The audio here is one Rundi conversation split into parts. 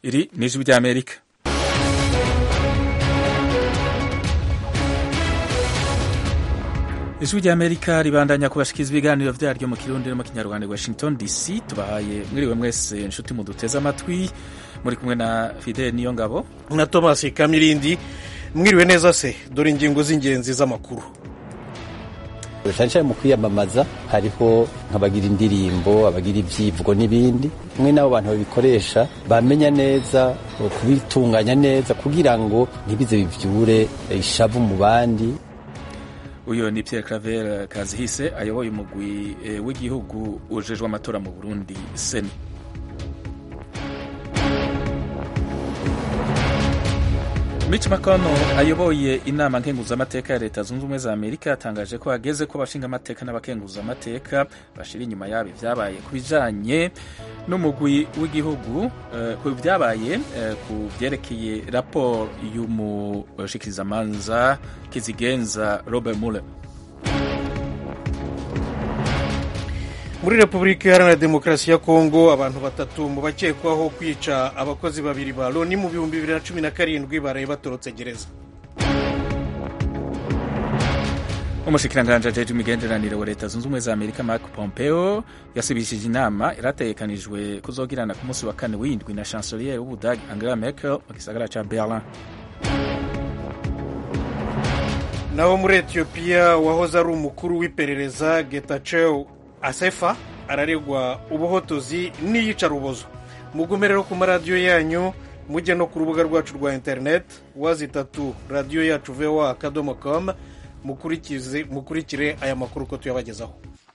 iri ni ijwi ry'amerika ijwi ry'amerika ribandanya kubashikiriza ibiganiro vyaryo mu kirundi no mu kinyarwanda washington dc tubahaye mwiriwe mwese nshuti muduteze amatwi muri kumwe na fidel niyo ngabo na thomas kamirindi mwiriwe neza se dore ingingo z'ingenzi z'amakuru cyane cyane mu kwiyamamaza hariho nk'abagira indirimbo abagira ibyivugo n'ibindi mwe n'abo bantu babikoresha bamenya neza kubitunganya neza kugira ngo ntibize bivyure ishavu mu bandi uyu ni Pierre Claver Kazihise ayoboye umugwi e, w'igihugu ujejwe amatora mu Burundi seni Mitch McConnell ayoboye inama nkenguzamateka ya leta zunze ubumwe za Amerika yatangaje ko hageze ko abashinga amateka n'abakenguzamateka bashira inyuma yabo ibyabaye ku bijanye n'umugwi w'igihugu uh, ku byabaye uh, ku byerekeye raporo y'umushikirizamanza kizigenza Robert Mueller muri repubulika iharanira demokarasi ya kongo abantu batatu mu bakekwaho kwica abakozi babiri ba loni mu bihumbi bibiri na cumi na karindwi baraye batorotse gereza umushikiranganji ajejwe imigenderanire wa leta zunze ubumwe za amerika mark pompeo yasubishije inama irategekanijwe kuzogirana ku munsi wa kane w'indwi na chancelier w'ubudagi angela merkel mu gisagara ca berlin naho muri etiyopiya wahoze ari umukuru w'iperereza getachew asefa araregwa ubuhotozi n'iyicarubozo mugume rero ku maradiyo yanyu mujye no ku rubuga rwacu rwa interineti wazi itatu radiyo yacu voa akadomo com mukurikire aya makuru uko tuyabagezaho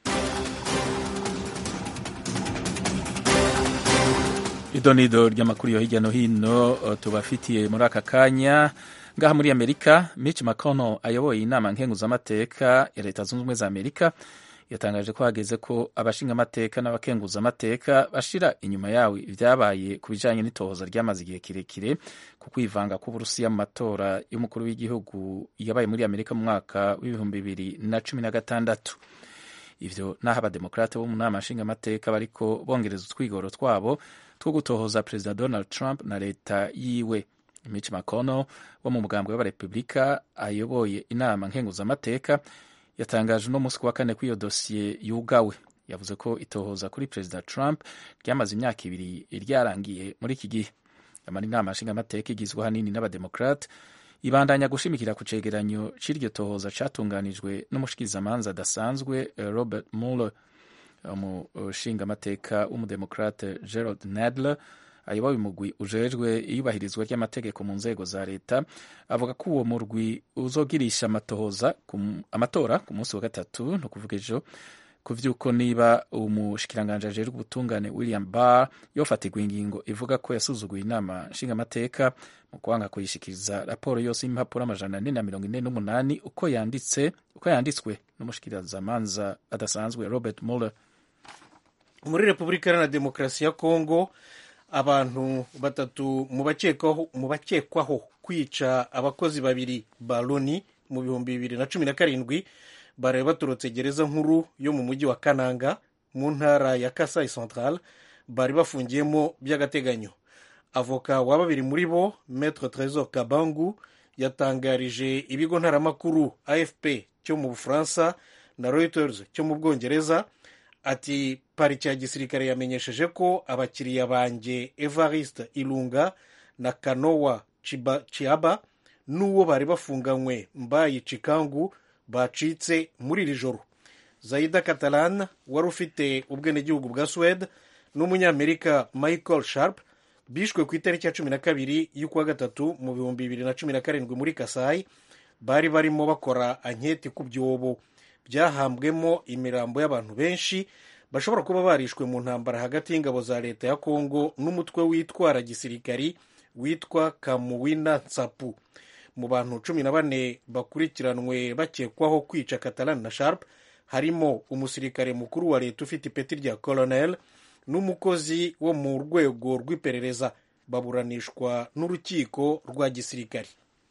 idonido ry'amakuru yo hirya no hino tubafitiye muri aka kanya ngaha muri amerika mitch mcconnell ayoboye inama nkenguzamateka ya leta zunze ubumwe za amerika yatangaje ko hageze ko abashingamateka n'abakenguzamateka bashira inyuma yawe ibyabaye ku bijanye n'itohoza ryamaze igihe kirekire ku kwivanga k'uburusiya mu matora y'umukuru w'igihugu yabaye muri amerika mu mwaka w'ibihumbi bibiri na cumi na gatandatu ivyo naho abademokrate bo mu nama nshingamateka bariko bongereza utwigoro twabo two gutohoza perezida donald trump na leta yiwe mitch mcconnell wo mu mugambwe w'abarepubulika ayoboye inama nkenguzamateka yatangaje uno munsi ku wa kane ko iyo dosiye yugawe yavuze ko itohoza kuri perezida trump ryamaze imyaka ibiri ryarangiye muri iki gihe amara inama nshingamateka igizwe ahanini n'abademokrate ibandanya gushimikira ku cegeranyo c'iryo tohoza catunganijwe n'umushikirizamanza adasanzwe robert mueller umushingamateka w'umudemokrate gerald nadler ayoboye umugwi ujejwe iyubahirizwa ry'amategeko mu nzego za leta avuga ko uwo murwi uzogirisha amatohoza amatora ku munsi wa gatatu ni ukuvuga ejo ku vy'uko niba umushikiranganji ajejwe ubutungane william barr yofatirwa ingingo ivuga ko yasuzuguye inama nshingamateka mu kwanga kuyishikiriza raporo yose y'impapuro amajana ane na mirongo ine n'umunani uko yanditse uko yanditswe n'umushikirizamanza adasanzwe robert mueller muri repubulika iharanira demokarasi ya kongo abantu batatu mu bakekwaho kwica abakozi babiri ba loni mu bihumbi bibiri na cumi na karindwi baraye baturutse gereza nkuru yo mu mujyi wa kananga mu ntara ya kasai central bari bafungiyemo by'agateganyo avoka wa babiri muri bo metre tresor kabangu yatangarije ibigo ntaramakuru afp cyo mu bufaransa na reuters cyo mu bwongereza ati pariki ya gisirikare yamenyesheje ko abakiriya banjye evariste ilunga na kanowa chiaba n'uwo bari bafunganywe mbayi cikangu bacitse muri iri joro zaida catalan wari ufite ubwenegihugu bwa suwede n'umunyamerika michael sharp bishwe ku itariki ya cumi na kabiri y'ukwa gatatu mu bihumbi bibiri na cumi na karindwi muri kasayi bari barimo bakora anketi ku byobo byahambwemo imirambo y'abantu benshi bashobora kuba barishwe mu ntambara hagati y'ingabo za leta ya kongo n'umutwe witwara gisirikari witwa kamuwina nsapu mu bantu cumi na bane bakurikiranwe bakekwaho kwica catalan na sharp harimo umusirikare mukuru wa leta ufite ipeti rya colonel n'umukozi wo mu rwego rw'iperereza baburanishwa n'urukiko rwa gisirikari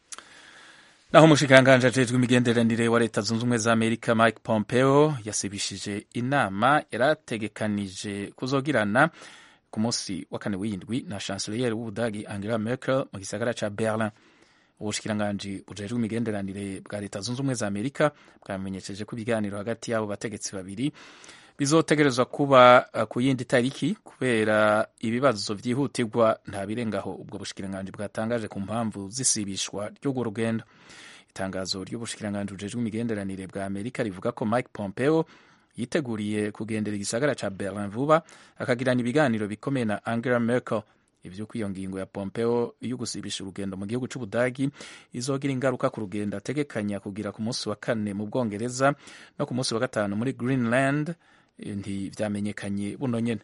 naho umushikiranganji ajejwe imigenderanire wa leta zunze ubumwe za amerika mike pompeo yasibishije inama yarategekanije kuzogirana ku munsi wa kane w'indwi na chancellier w'ubudagi angela merkel mu gisagara ca berlin ubushikiranganji bujejwe imigenderanire bwa leta zunze ubumwe za amerika bwamenyesheje ko ibiganiro hagati y'abo bategetsi babiri bizotegerezwa kuba uh, ku yindi tariki kubera ibibazo vyihutirwa nta birengaho ubwo bushikiranganji bwatangaje ku mpamvu zisibishwa ry'urwo rugendo itangazo ry'ubushikiranganji bujejwe imigenderanire bwa amerika rivuga ko mike pompeo yiteguriye kugendera igisagara ca berlin vuba akagirana ibiganiro bikomeye na angela merkel ivyuko iyo ngingo ya pompeo yo gusibisha urugendo mu gihugu c'ubudagi izogira ingaruka ku rugendo ategekanya kugira ku munsi wa kane mu bwongereza no ku munsi wa gatanu muri greenland ntivyamenyekanye buno nyene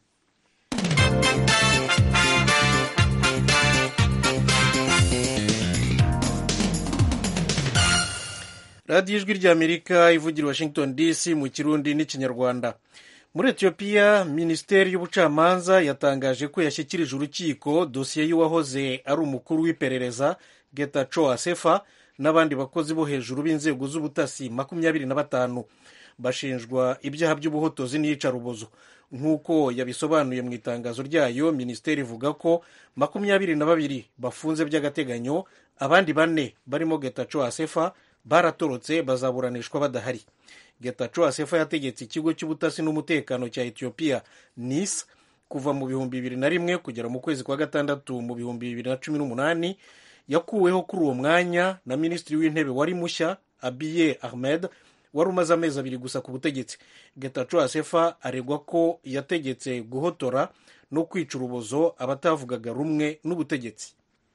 radiyo ijwi ry'amerika ivugira washington dc mu kirundi n'ikinyarwanda muri etiyopiya minisiteri y'ubucamanza yatangaje ko yashyikirije urukiko dosiye y'uwahoze ari umukuru w'iperereza getaco asefa n'abandi bakozi bo hejuru b'inzego z'ubutasi makumyabiri na batanu bashinjwa ibyaha by'ubuhotozi n'iyicarubozo nk'uko yabisobanuye mu itangazo ryayo minisiteri ivuga ko makumyabiri na babiri bafunze by'agateganyo abandi bane barimo getaco asefa baratorotse bazaburanishwa badahari getaco asefa yategetse ikigo cy'ubutasi n'umutekano cya etiyopiya nis kuva mu bihumbi bibiri na rimwe kugera mu kwezi kwa gatandatu mu bihumbi bibiri na cumi n'umunani yakuweho kuri uwo mwanya na minisitiri w'intebe wari mushya abiye ahmed wari umaze amezi abiri gusa ku butegetsi getaco asefa aregwa ko yategetse guhotora no kwica urubozo abatavugaga rumwe n'ubutegetsi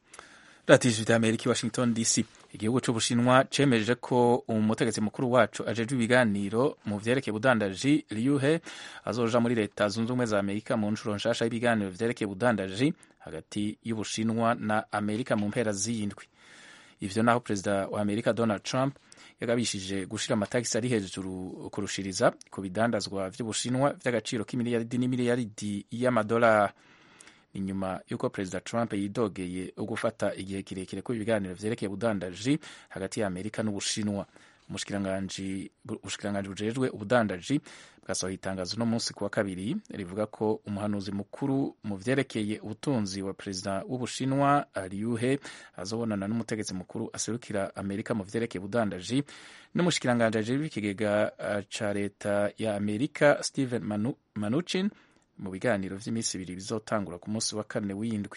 radiyo ijwi ry'amerika i washington dc igihugu c'ubushinwa cemeje ko umutegetsi mukuru wacu ajejwe ibiganiro mu vyerekeye ubudandaji liuhe azoja muri leta zunze ubumwe za amerika mu nshuro nshasha y'ibiganiro vyerekeye ubudandaji hagati y'ubushinwa na amerika mu mpera z'iyindwi ivyo naho perezida wa amerika donald trump yagabishije gushira amatagisi ari hejuru kurushiriza ku bidandazwa vy'ubushinwa vy'agaciro k'imiliyaridi n'imiliyaridi y'amadolari inyuma y'uko perezida trump yidogeye gufata igihe kirekire ko ibiganiro vyerekeye ubudandaji hagati ya amerika n'ubushinwa ubushikiranganji bujejwe ubudandaji bwasohoye itangazo no munsi kuwa kabiri rivuga ko umuhanuzi mukuru mu vyerekeye ubutunzi wa perezida w'ubushinwa liuhe azobonana n'umutegetsi mukuru aserukira amerika mu vyerekeye ubudandaji n'umushikiranganji ajejwe ikigega ca leta ya amerika stephen Manu, manuchin mu biganiro vy'iminsi ibiri bizotangura ku munsi wa kane w'indwi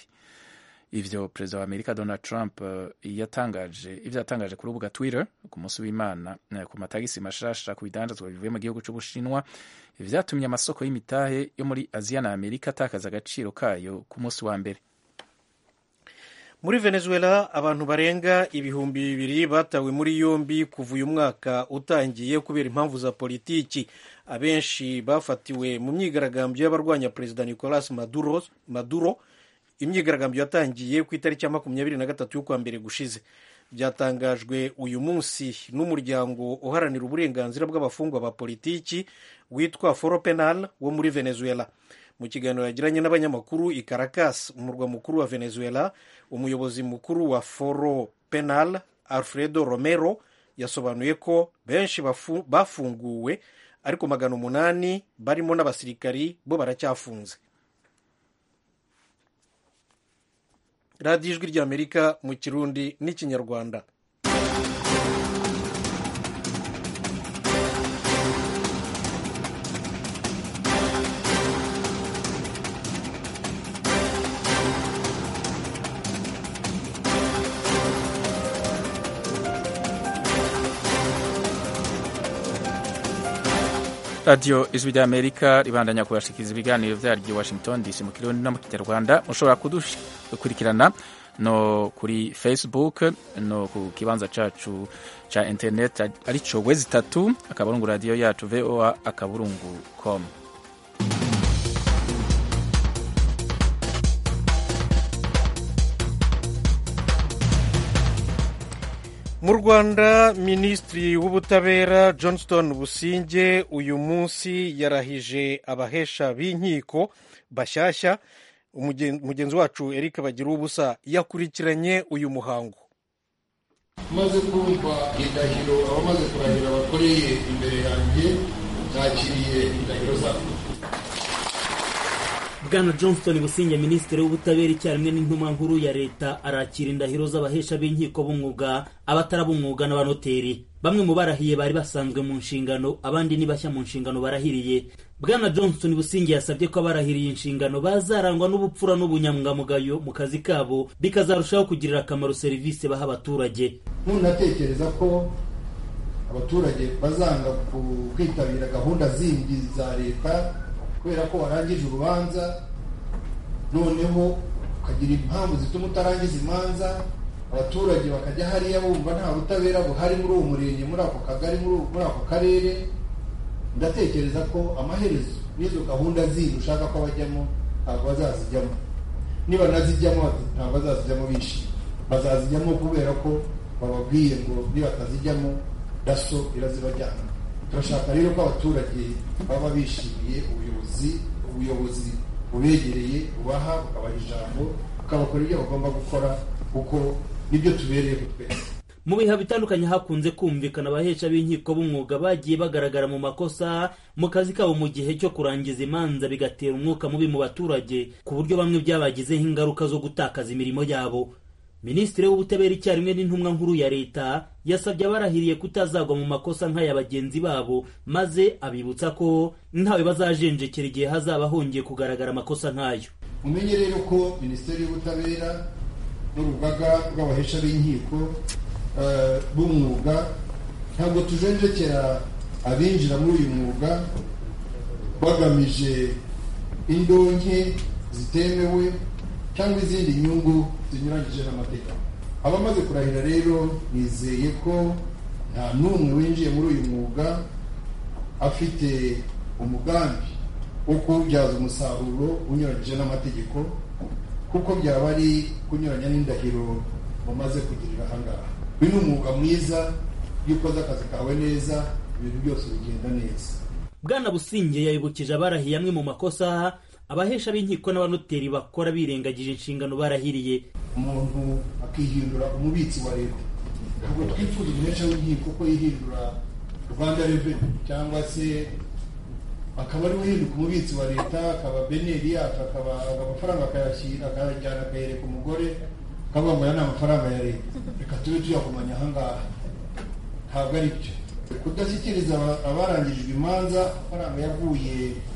ivyo perezida wa amerika donald trump uh, yatangaje ivyo yatangaje ku rubuga twitter ku munsi w'imana uh, ku matagisi mashasha ku bidandazwa bivuye mu gihugu c'ubushinwa vyatumye amasoko y'imitahe yo muri aziya na amerika atakaza agaciro kayo ku munsi wa mbere muri venezuela abantu barenga ibihumbi bibiri batawe muri yombi kuva uyu mwaka utangiye kubera impamvu za politiki abenshi bafatiwe mu myigaragambyo y'abarwanya perezida nicolas maduro, maduro imyigaragambyo yatangiye ku itariki ya makumyabiri na gatatu y'ukwa mbere gushize byatangajwe uyu munsi n'umuryango uharanira uburenganzira bw'abafungwa ba politiki witwa foro penal wo muri venezuela mu kiganiro yagiranye n'abanyamakuru i caracas umurwa mukuru wa venezuela umuyobozi mukuru wa foro penal alfredo romero yasobanuye ko benshi bafunguwe ariko magana umunani barimo n'abasirikari bo baracyafunze radiyo ijwi ry'amerika mu kirundi n'ikinyarwanda radiyo ijwi ry'amerika ribandanya kubashikiriza ibiganiro vyaryo washington dc mu kirundi no mu kinyarwanda mushobora kudukurikirana no kuri facebook no ku kibanza cacu ca internet arico wezi itatu akaburungu radiyo yacu voa akaburungu com mu rwanda minisitiri w'ubutabera johnston businge uyu munsi yarahije abahesha b'inkiko bashyashya umugenzi wacu eric bagira ubusa yakurikiranye uyu muhango maze kumva indahiro abamaze kurahira bakoreye imbere yanjye nakiriye indahiro zabo bwana johnston businge minisitiri w'ubutabera icyarimwe n'intumwa nkuru ya leta arakira indahiro z'abahesha b'inkiko b'umwuga abatarabumwuga n'abanoteri bamwe mu barahiye bari basanzwe mu nshingano abandi ni bashya mu nshingano barahiriye bwana johnston businge yasabye ko abarahiriye inshingano bazarangwa n'ubupfura n'ubunyangamugayo mu kazi kabo bikazarushaho kugirira akamaro serivisi baha abaturage ntunatekereza ko abaturage bazanga kwitabira gahunda zindi za leta kubera ko warangije urubanza noneho ukagira impamvu zituma utarangiza imanza abaturage bakajya hariya bumva nta butabera buhari muri uwo murenge muri ako kagari muri ako karere ndatekereza ko amaherezo n'izo gahunda zindi ushaka ko bajyamo ntabwo bazazijyamo niba nazijyamo ntabwo bazazijyamo bishimye bazazijyamo kubera ko bababwiye ngo nibatazijyamo daso irazibajyana turashaka rero ko abaturage baba bishimiye ubuyobozi ubuyobozi bubegereye bubaha bukabaha ijambo bukabakora ibyo bagomba gukora kuko nibyo tubereye twese mu bihe bitandukanye hakunze kumvikana abahesha b'inkiko b'umwuga bagiye bagaragara mu makosa mu kazi kabo mu gihe cyo kurangiza imanza bigatera umwuka mubi mu baturage ku buryo bamwe byabagizeho ingaruka zo gutakaza imirimo yabo minisitiri w'ubutabera icyarimwe n'intumwa nkuru ya leta yasabye abarahiriye kutazagwa mu makosa nk'aya bagenzi babo maze abibutsa ko ntawe bazajenjekera igihe hazaba hongeye kugaragara amakosa nk'ayo mumenye rero ko minisiteri y'ubutabera n'urugaga rw'abahesha b'inkiko b'umwuga ntabwo tujenjekera abinjira muri uyu mwuga bagamije indonke zitemewe cyangwa izindi nyungu zinyuranyije n'amategeko abamaze kurahira rero nizeye ko nta n'umwe winjiye muri uyu mwuga afite umugambi wo kuwubyaza umusaruro unyuranyije n'amategeko kuko byaba ari kunyuranya n'indahiro mumaze kugirira ahangaha uyu ni umwuga mwiza iyo ukoze akazi kawe neza ibintu byose bigenda neza bwana businge yayibukije abarahiye amwe mu makosa abahesha b'inkiko n'abanoteri bakora birengagije inshingano barahiriye umuntu akihindura umubitsi wa leta ntabwo twifuza umuhesha w'inkiko ko yihindura rwanda reveni cyangwa se akaba ari uhinduka umubitsi wa leta akaba beneri yacu akaba amafaranga akayashyira akayajyana akayereka umugore akavuga ngo aya ni amafaranga ya leta reka tube tuyakomanya ahangaha ntabwo ari byo kudashyikiriza abarangijwe imanza amafaranga yavuye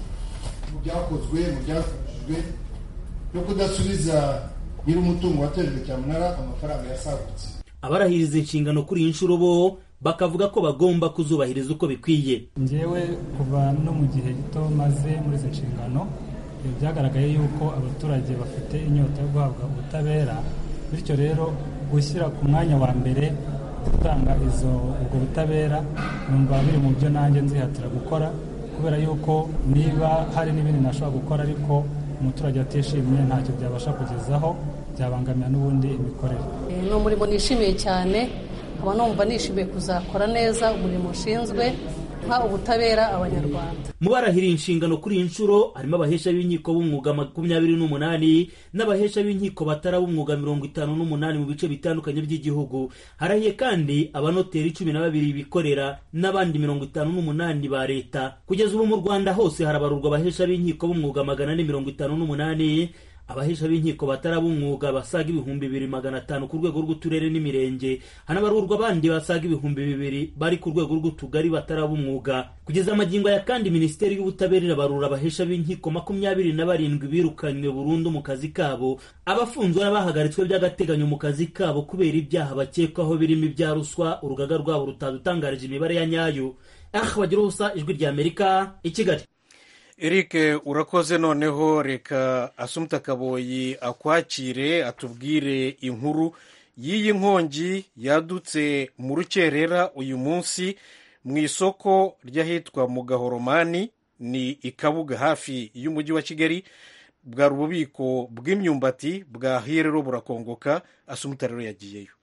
mu byakozwe mu byafashijwe no kudasubiza nyir'umutungo watejwe cyamunara amafaranga yasagutse abarahiriza inshingano kuri iyi nshuro bo bakavuga ko bagomba kuzubahiriza uko bikwiye ngewe kuva no mu gihe gito maze muri izi nshingano byagaragaye yuko abaturage bafite inyota yo guhabwa ubutabera bityo rero gushyira ku mwanya wa mbere gutanga izo ubwo butabera numva biri mu byo nanjye nzihatira gukora kubera yuko niba hari n'ibindi nashobora gukora ariko umuturage atishimye ntacyo byabasha kugezaho byabangamira n'ubundi imikorere ni umurimo nishimiye cyane nkaba numva nishimiye kuzakora neza umurimo ushinzwe nka ubutabera abanyarwanda mu barahiriye inshingano kuri iyi nshuro harimo abahesha b'inkiko b'umwuga makumyabiri n'umunani n'abahesha b'inkiko batarab'umwuga mirongo itanu n'umunani mu bice bitandukanye by'igihugu harahiye kandi abanoteri cumi na babiri bikorera n'abandi mirongo itanu n'umunani ba leta kugeza ubu mu rwanda hose harabarurwa abahesha b'inkiko b'umwuga magana ane mirongo itanu n'umunani abahesha b'inkiko batarab'umwuga basaga ibihumbi bibiri magana atanu ku rwego rw'uturere n'imirenge hanabarurwa abandi basaga ibihumbi bibiri bari ku rwego rw'utugari batarab'umwuga kugeza amagingo aya kandi minisiteri y'ubutabera irabarura abahesha b'inkiko makumyabiri na barindwi birukanywe burundu mu kazi kabo abafunzwe n'abahagaritswe by'agateganyo mu kazi kabo kubera ibyaha bakekwaho birimo ibya ruswa urugaga rwabo rutadutangarije imibare ya nyayo ah bagira ubusa ijwi ry'amerika i kigali eric urakoze noneho reka asumuta kaboyi akwakire atubwire inkuru y'iyi nkongi yadutse mu rukerera uyu munsi mu isoko ry'ahitwa mu gahoromani ni i kabuga hafi y'umujyi wa kigali bwari ububiko bw'imyumbati bwahiye rero burakongoka asumuta rero yagiyeyo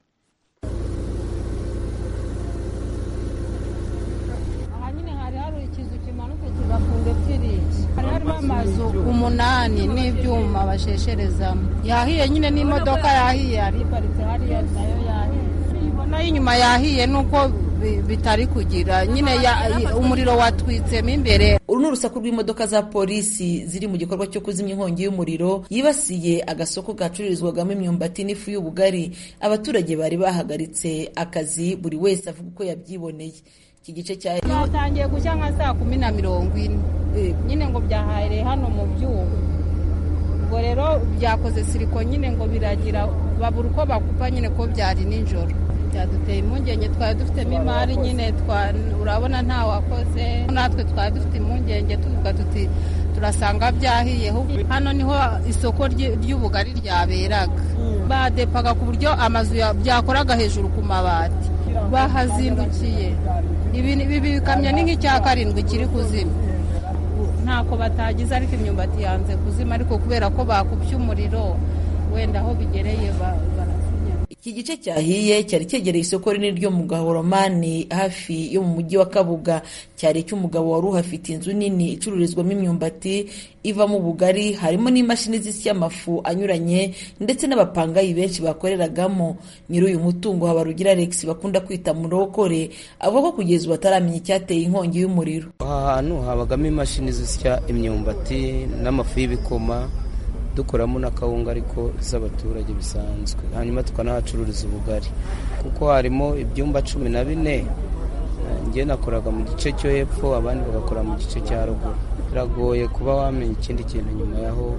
hari harimo amazu umunani n'ibyuma bashesherezamo yahiye nyine n'imodoka yahiye yari iparitse hariya nayo yahiye nayo inyuma yahiye nuko bitari kugira nyine umuriro watwitsemo imbere uru ni urusaku rw'imodoka za polisi ziri mu gikorwa cyo kuzimya inkongi y'umuriro yibasiye agasoko gacururizwagamo imyumbati n'ifu y'ubugari abaturage bari bahagaritse akazi buri wese avuga uko yabyiboneye iki gice cya byatangiye gushya nka saa kumi na mirongo ine nyine ngo byahahereye hano mu byuma ubwo rero byakoze siriko nyine ngo biragira babura uko bakupa nyine ko byari nijoro byaduteye impungenge twari dufitemo imari nyine urabona nta wakoze natwe twari dufite impungenge tuvuga tuti turasanga byahiye hano niho isoko ry'ubugari ryaberaga badepaga ku buryo amazu byakoraga hejuru ku mabati bahazindukiye ibi bikamyo ni nk'icya karindwi kiri kuzima ntako batagize ariko imyumbati yanze kuzima ariko kubera ko bakubye umuriro wenda aho bigereye iki gice cyahiye cyari cyegereye isoko rinini ryo mu gahoromani hafi yo mu mujyi wa kabuga cyari icy'umugabo wari uhafite inzu nini icururizwamo imyumbati ivamo ubugari harimo n'imashini zisya amafu anyuranye ndetse n'abapangayi benshi bakoreragamo nyiri uyu mutungo habarugira alex bakunda kwita murokore avuga ko kugeza ubu ataramenya icyateye inkongi y'umuriro aha hantu habagamo imashini zisya imyumbati n'amafu y'ibikoma dukoramo n'akawunga ariko z'abaturage bisanzwe hanyuma tukanahacururiza ubugari kuko harimo ibyumba cumi na bine njye nakoraga mu gice cyo hepfo abandi bagakora mu gice cya ruguru biragoye kuba wamenya ikindi kintu nyuma yaho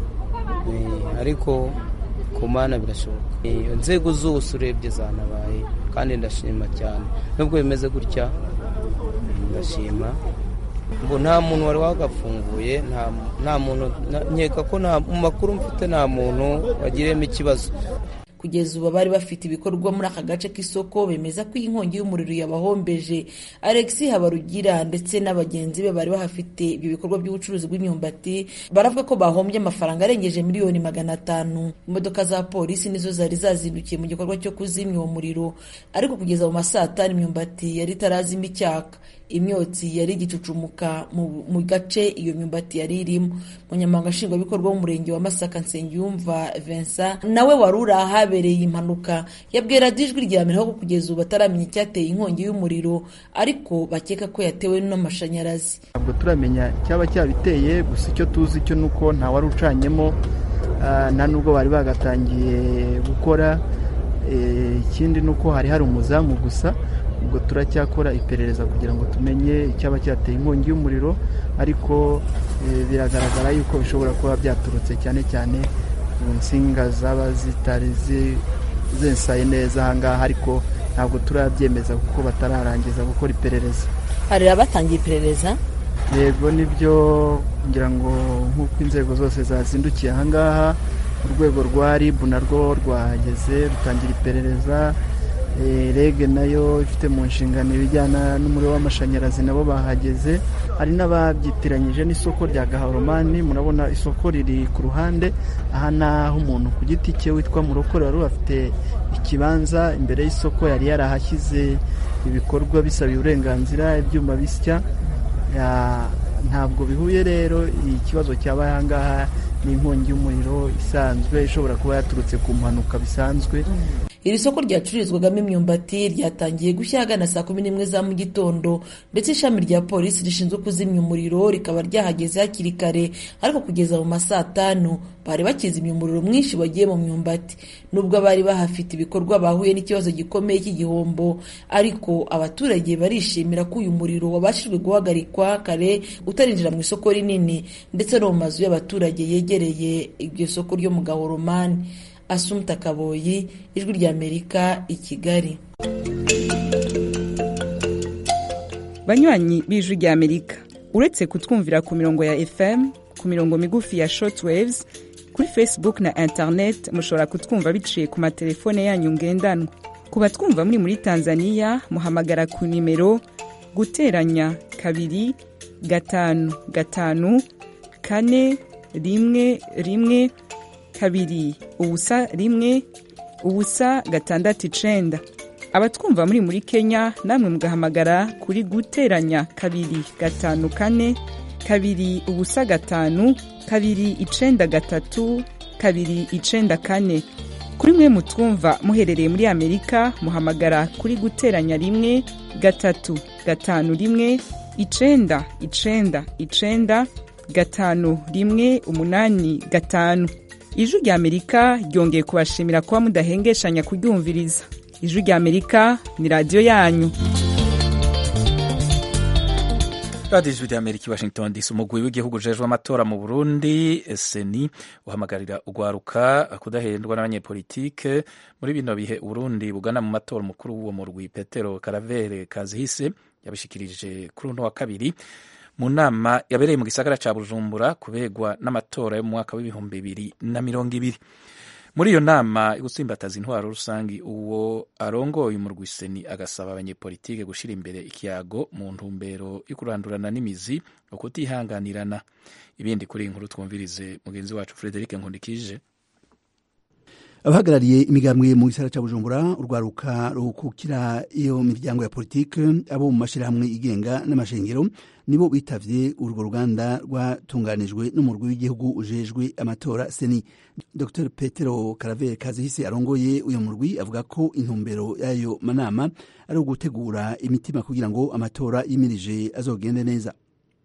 ariko ku mana birashoboka inzego zose urebye zanabaye kandi ndashima cyane nubwo bimeze gutya ndashima ngo nta muntu wari wagafunguye nta muntu nkeka ko mu makuru mfite nta muntu wagiriyemo ikibazo kugeza ubu bari bafite ibikorwa muri aka gace k'isoko bemeza ko iyi nkongi y'umuriro yabahombeje alex habarugira ndetse n'abagenzi be bari bahafite ibyo bikorwa by'ubucuruzi bw'imyumbati baravuga ko bahombye amafaranga arengeje miliyoni magana atanu imodoka za polisi nizo zari zazindukiye mu gikorwa cyo kuzimya uwo muriro ariko kugeza mu masaa atanu imyumbati yari itarazima icyaka imyotsi yari igicucumuka mu gace iyo myumbati yari irimo umunyamabanga nshingwabikorwa w'umurenge wa masaka nsengiyumva vincent nawe wari uri ahabereye impanuka yabwiye radiyo ijwi rya mbere ko kugeza ubu bataramenya icyateye inkongi y'umuriro ariko bakeka ko yatewe n'amashanyarazi ntabwo turamenya icyaba cyabiteye gusa icyo tuzi cyo ni uko nta wari ucanyemo nta nubwo bari bagatangiye gukora ikindi ni uko hari hari umuzamu gusa ubwo turacyakora iperereza kugira ngo tumenye icyaba cyateye inkongi y'umuriro ariko biragaragara yuko bishobora kuba byaturutse cyane cyane ku nsinga zaba zitari zensaye neza ahangaha ariko ntabwo turabyemeza kuko batararangiza gukora iperereza hari abatangiye iperereza yego nibyo kugira ngo nk'uko inzego zose zazindukiye ahangaha urwego rwa ribu narwo rwahageze rutangira iperereza rege nayo ifite mu nshingano ibijyana n'umuriro w'amashanyarazi nabo bahageze hari n'ababyitiranyije n'isoko rya gahoromani murabona isoko riri ku ruhande aha ni aho umuntu ku giti cye witwa murokore wari afite ikibanza imbere y'isoko yari yarahashyize ibikorwa bisabiye uburenganzira ibyuma bisya ntabwo bihuye rero ikibazo cyabaye aha ngaha ni inkongi y'umuriro isanzwe ishobora kuba yaturutse ku mpanuka bisanzwe iri soko ryacururizwagamo imyumbati ryatangiye gushya ahagana saa kumi n'imwe za mu gitondo ndetse ishami rya polisi rishinzwe kuzimya umuriro rikaba ryahageze hakiri kare ariko kugeza mu masaa atanu bari bakizimya umuriro mwinshi wagiye mu myumbati nubwo abari bahafite ibikorwa bahuye n'ikibazo gikomeye cy'igihombo ariko abaturage barishimira ko uyu muriro wabashijwe guhagarikwa kare utarinjira mu isoko rinini ndetse no mu mazu y'abaturage yegereye iryo soko ryo mu gahoromani asumta kaboyi ijwi ry'amerika i kigali banywanyi b'ijwi ry'amerika uretse kutwumvira ku mirongo ya fm ku mirongo migufi ya shortwaves kuri facebook na internet mushobora kutwumva biciye ku matelefone yanyu ngendanwa ku batwumva muri muri tanzania muhamagara ku nimero guteranya kabiri gatanu gatanu kane rimwe rimwe kabiri ubusa rimwe ubusa gatandatu icenda abatwumva muri muri kenya namwe mugahamagara kuri guteranya kabiri gatanu kane kabiri ubusa gatanu kabiri icenda gatatu kabiri icenda kane kuri mwe mutwumva muherereye muri amerika muhamagara kuri guteranya rimwe gatatu gatanu rimwe icenda icenda icenda gatanu rimwe umunani gatanu ijwi rya amerika ryongeye kubashimira kuba mudahengeshanya kuryumviriza ijwi rya amerika ni radiyo yanyu radiyo ijwi rya amerika i washington dc umugwi w'igihugu ujejwe amatora mu burundi seni uhamagarira ugwaruka kudahendwa n'abanyepolitike muri bino bihe uburundi bugana mu matora umukuru w'uwo murwi petero karavere kazihise yabishikirije kuri uno wa kabiri mu nama yabereye mu gisagara ca bujumbura kubegwa n'amatora yo mu mwaka w'ibihumbi bibiri na mirongo ibiri muri iyo nama gutsimbataza intwaro rusangi uwo arongoye umurwi seni agasaba abanyepolitike gushira imbere ikiyago mu ntumbero yo kurandurana n'imizi ukutihanganirana ibindi kuri iyi nkuru twumvirize mugenzi wacu frederic nkundikije abahagarariye imigambwe mu gisagara cya bujumbura urwaruka rukukira iyo miryango ya politike abo mu mashyirahamwe igenga n'amashengero nibo bitavye urwo ruganda rwatunganijwe n'umurwi w'igihugu ujejwe amatora seni dr petero karavere kazihise arongoye uyo murwi avuga ko intumbero y'ayo manama ari ugutegura imitima kugira ngo amatora yimirije azogende neza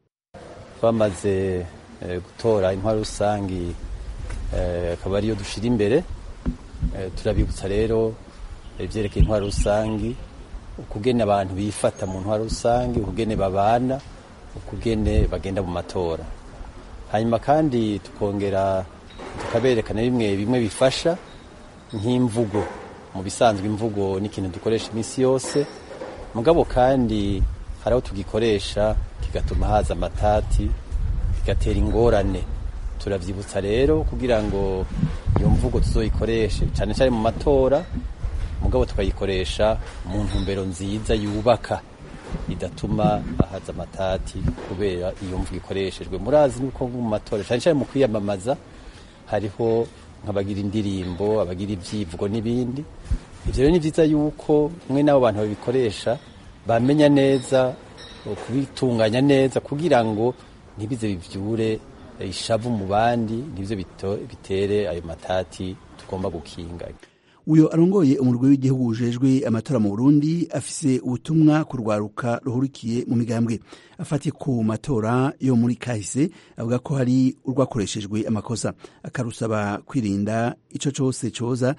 twamaze eh, gutora intwaro rusangi akaba eh, ariyo dushira imbere turabibutsa rero ibyerekeye intwaro rusangi ukugene abantu bifata mu ntwaro rusangi ukugene babana ukugene bagenda mu matora hanyuma kandi tukongera tukaberekana bimwe bimwe bifasha nk'imvugo mu bisanzwe imvugo ni ikintu dukoresha iminsi yose mugabo kandi hari aho tugikoresha kigatuma haza amatati kigatera ingorane turabyibutsa rero kugira ngo iyo mvugo tuzoyikoreshe cyane cyane mu matora mugabo tukayikoresha mu ntumbero nziza yubaka idatuma ahaza amatati kubera iyo mvugo ikoreshejwe murazi nuko mu matora cyane cyane mu kwiyamamaza hariho nk'abagira indirimbo abagira ibyivugo n'ibindi ibyo rero ni byiza yuko mwe n'abo bantu babikoresha bamenya neza kubitunganya neza kugira ngo ntibize bibyure ishavu mu bandi nibyo bitere ayo matati tugomba gukinga uyo arongoye umurwi w'igihugu ujejwe amatora mu burundi afise ubutumwa ku rwaruka ruhurikiye mu migambwe afatiye ku matora yo muri kahise avuga ko hari urwakoreshejwe amakosa akarusaba kwirinda ico cose coza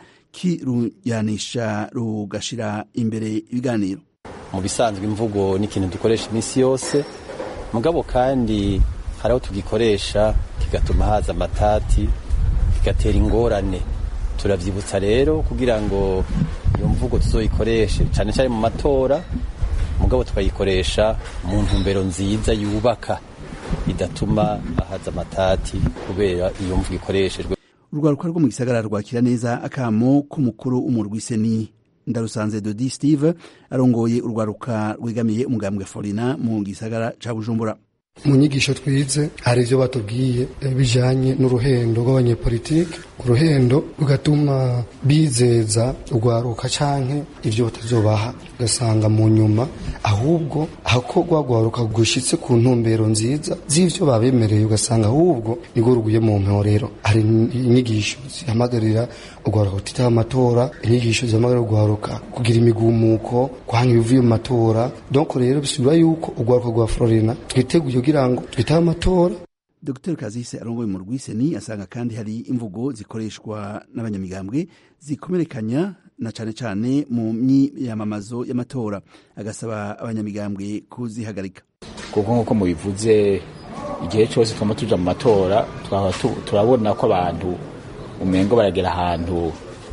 kiruyanisha rugashira imbere ibiganiro mu bisanzwe imvugo ni ikintu dukoresha iminsi yose mugabo kandi hari aho tugikoresha kigatuma haza amatati kigatera ingorane turabyibutsa rero kugira ngo iyo mvugo tuzoyikoreshe cyane cyane mu matora mugabo tukayikoresha mu ntumbero nziza yubaka idatuma haza amatati kubera iyo mvugo ikoreshejwe urwaruka rwo mu gisagara rwakira neza akamo k'umukuru w'umurwi seni ndarusanze dodi steve arongoye urwaruka rwegamiye umugambwe forina mu gisagara ca bujumbura mu nyigisho twize hari ibyo batubwiye bijanye n'uruhendo rw'abanyepolitike uruhendo rugatuma bizeza urwaruka canke ivyo batazobaha ugasanga mu nyuma ahubwo ako rwagwaruka gushitse ku ntumbero nziza z'ivyo babemereye ugasanga ahubwo nirwo ruguye mu mporero hari inyigisho zihamagarira urwaruka kutitaba amatora inyigisho zihamagarira urwaruka kugira imigumuko kwanga ibivuye mu matora donc rero bisubira yuko urwaruka rwa florina twiteguye kugira ngo twitabe amatora dr kazise arongoye mu rwiseni asanga kandi hari imvugo zikoreshwa n'abanyamigambwe zikomerekanya na cane cane mu myiyamamazo y'amatora agasaba abanyamigambwe kuzihagarika kuko nk'uko mubivuze igihe cyose twama tuja mu matora turabona ko abantu umengo baragera ahantu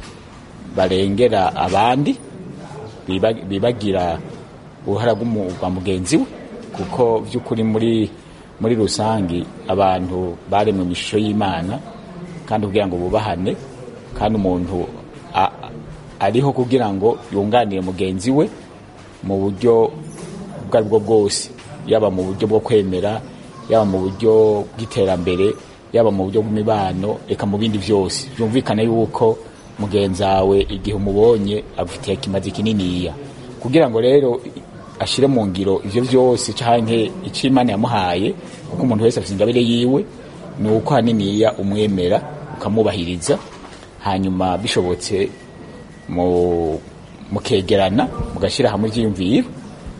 barengera abandi bibagira uruhara rwa mugenzi we kuko by'ukuri muri muri rusange abantu baremwe mu ishusho y'imana kandi kugira ngo bubahane kandi umuntu ariho kugira ngo yunganire mugenzi we mu buryo ubwo ari bwo bwose yaba mu buryo bwo kwemera yaba mu buryo bw'iterambere yaba mu buryo bw'imibano reka mu bindi byose byumvikane yuko mugenzi wawe igihe umubonye agufitiye ikimazi kininiya kugira ngo rero ashyire mu ngiro ibyo byose cyangwa icyo imana yamuhaye kuko umuntu wese afite ingabire yiwe ni uko haniniya umwemera ukamwubahiriza hanyuma bishobotse mukegerana mugashyira hamwe ibyiyumviro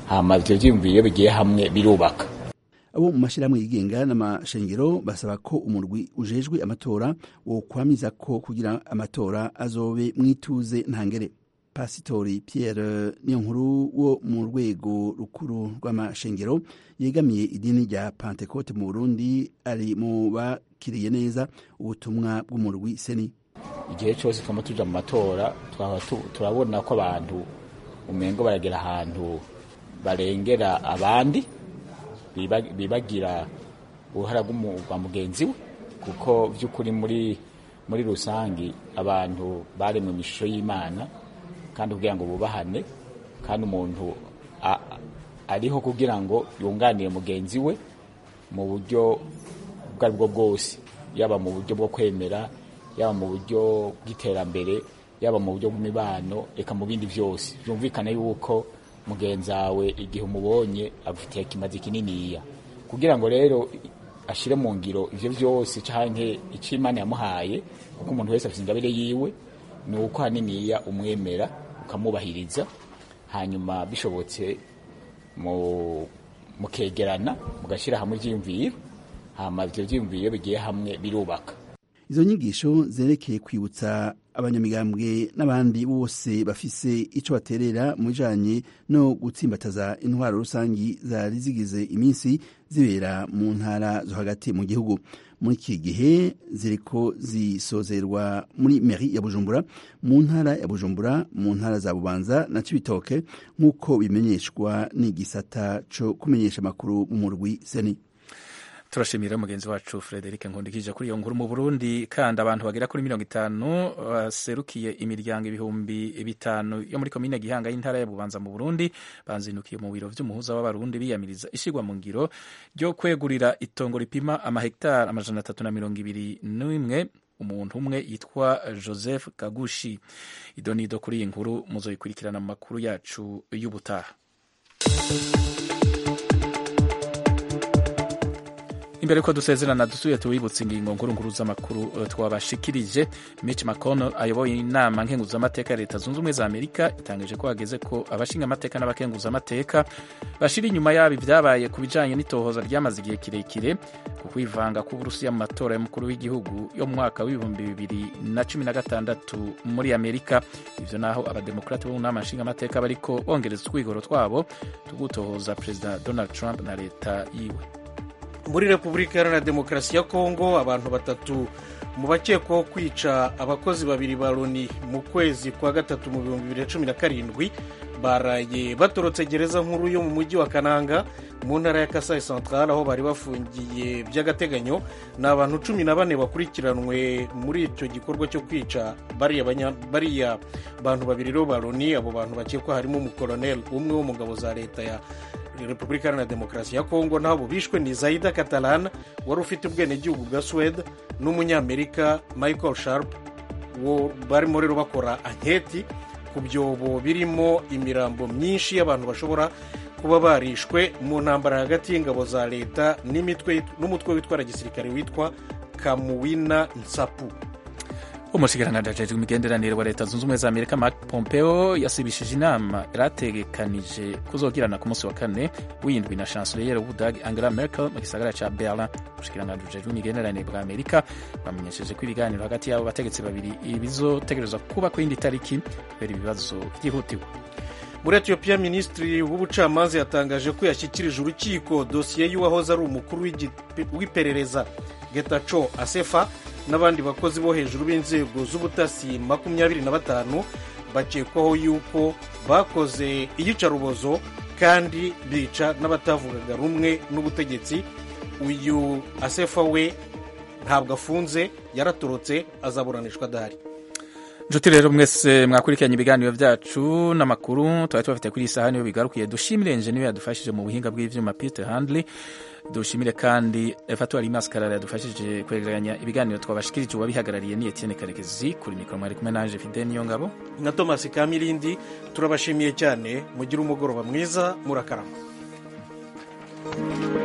hama ivyo vyiyumviro iyo bigiye hamwe birubaka abo mu mashyirahamwe yigenga n'amashengero basaba ko umurwi ujejwe amatora wokwamiza ko kugira amatora azobe mwituze ntangere pasitori pierre niyonkuru wo mu rwego rukuru rw'amashengero yegamiye idini rya pentecote mu burundi ari mu bakiriye neza ubutumwa bw'umurwi seni igihe cyose twama tuja mu matora twaba turabona ko abantu umengo baragera ahantu barengera abandi bibagira uruhara rwa mugenzi we kuko by'ukuri muri muri rusange abantu baremwe mu ishusho y'imana kandi kugira ngo bubahane kandi umuntu ariho kugira ngo yunganire mugenzi we mu buryo ubwo ari bwo bwose yaba mu buryo bwo kwemera yaba mu buryo bw'iterambere yaba mu buryo bw'imibano reka mu bindi byose byumvikane yuko mugenzi wawe igihe umubonye agufitiye ikimazi kininiya kugira ngo rero ashyire mu ngiro ibyo byose cyangwa icyo imana yamuhaye kuko umuntu wese afite ingabire yiwe ni uko haniniya umwemera ukamubahiriza hanyuma bishobotse mukegerana mugashyira hamwe ibyiyumviro hanyuma ibyo byiyumviro bigiye hamwe birubaka izo nyigisho zerekeye kwibutsa abanyamigambwe n'abandi bose bafise ico baterera mu bijanye no gutsimbataza intwaro rusangi zari zigize iminsi zibera mu ntara zo hagati mu gihugu muri iki gihe ziriko zisozerwa muri meri ya bujumbura mu ntara ya bujumbura mu ntara za bubanza na cibitoke nk'uko bimenyeshwa n'igisata co kumenyesha amakuru mu murwi seni turashimira mugenzi wacu frederic nkundikije kuri iyo nkuru mu burundi kandi abantu bagera kuri mirongo itanu baserukiye imiryango ibihumbi bitanu yo muri komine gihanga y'intara ya bubanza mu burundi banzinukiye mu biro vy'umuhuza w'abarundi biyamiriza ishigwa mu ngiro ryo kwegurira itongo ripima amahegitari amajana atatu na mirongo ibiri n'imwe umuntu umwe yitwa joseph kagushi idonido kuri iyi nkuru muzoyikurikirana mu makuru yacu y'ubutaha imbere yuko dusezerana dusuye tuwibutse ingingo nkuru nkuru z'amakuru twabashikirije Mitch McConnell ayoboye inama nkenguzamateka ya leta zunze ubumwe za amerika itangaje ko hageze ko abashinga amateka n'abakenguzamateka bashira inyuma yabo ibyabaye ku bijanye n'itohoza ryamaze igihe kirekire ku kwivanga k'uburusiya mu matora y'umukuru w'igihugu yo mu mwaka w'ibihumbi bibiri na cumi na gatandatu muri amerika ivyo naho abademokrati bo mu nama nshingamateka bariko bongereza utwigoro twabo tugutohoza perezida donald trump na leta yiwe muri repubulika iharanira demokarasi ya kongo abantu batatu mu bakekwaho kwica abakozi babiri ba loni mu kwezi kwa gatatu mu bihumbi bibiri na cumi na karindwi baraye batorotse gereza nkuru yo mu mujyi wa kananga mu ntara ya kasai central aho bari bafungiye by'agateganyo ni abantu cumi na bane bakurikiranwe muri icyo gikorwa cyo kwica bariya bantu babiri rero ba loni abo bantu bakekwa harimo umukoloneli umwe wo mu ngabo za leta ya repubulika iharanira demokarasi ya kongo n'abo bishwe ni zaida catalan wari ufite ubwenegihugu bwa suwede n'umunyamerika michael sharp barimo rero bakora anketi ku byobo birimo imirambo myinshi y'abantu bashobora kuba barishwe mu ntambara hagati y'ingabo za leta n'umutwe witwara gisirikare witwa kamuwina nsapu umushikiranganji ajejwe imigenderanire wa leta zunze ubumwe za amerika mark pompeo yasibishije inama yarategekanije kuzogirana ku munsi wa kane w'indwi na chancelier w'ubudagi angela merkel mu gisagara ca berlin umushikiranganji ujejwe imigenderanire bwa amerika bamenyesheje ko ibiganiro hagati y'abo bategetsi babiri bizotegerezwa kuba ku yindi tariki kubera ibibazo vyihutiwe muri etiyopiya minisitiri w'ubucamanza yatangaje ko yashyikirije urukiko dosiye y'uwahoze ari umukuru w'iperereza getaco asefa n'abandi bakozi bo hejuru b'inzego z'ubutasi makumyabiri na batanu bakekwaho yuko bakoze iyicarubozo kandi bica n'abatavugaga rumwe n'ubutegetsi uyu asefa we ntabwo afunze yaratorotse azaburanishwa adahari nshuti rero mwese mwakurikiranye ibiganiro byacu n'amakuru twari tubafite kuri iyi saha niyo bigarukiye dushimire enjeniyeri yadufashije mu buhinga bw'ivyuma peter handley dushimire kandi efatuwari maskarara yadufashije kwegeranya ibiganiro twabashikirije uwabihagarariye ni etienne karekezi kuri mikoro mwari kumwe nanje fide niyo ngabo na thomas kamirindi turabashimiye cyane mugire umugoroba mwiza murakarama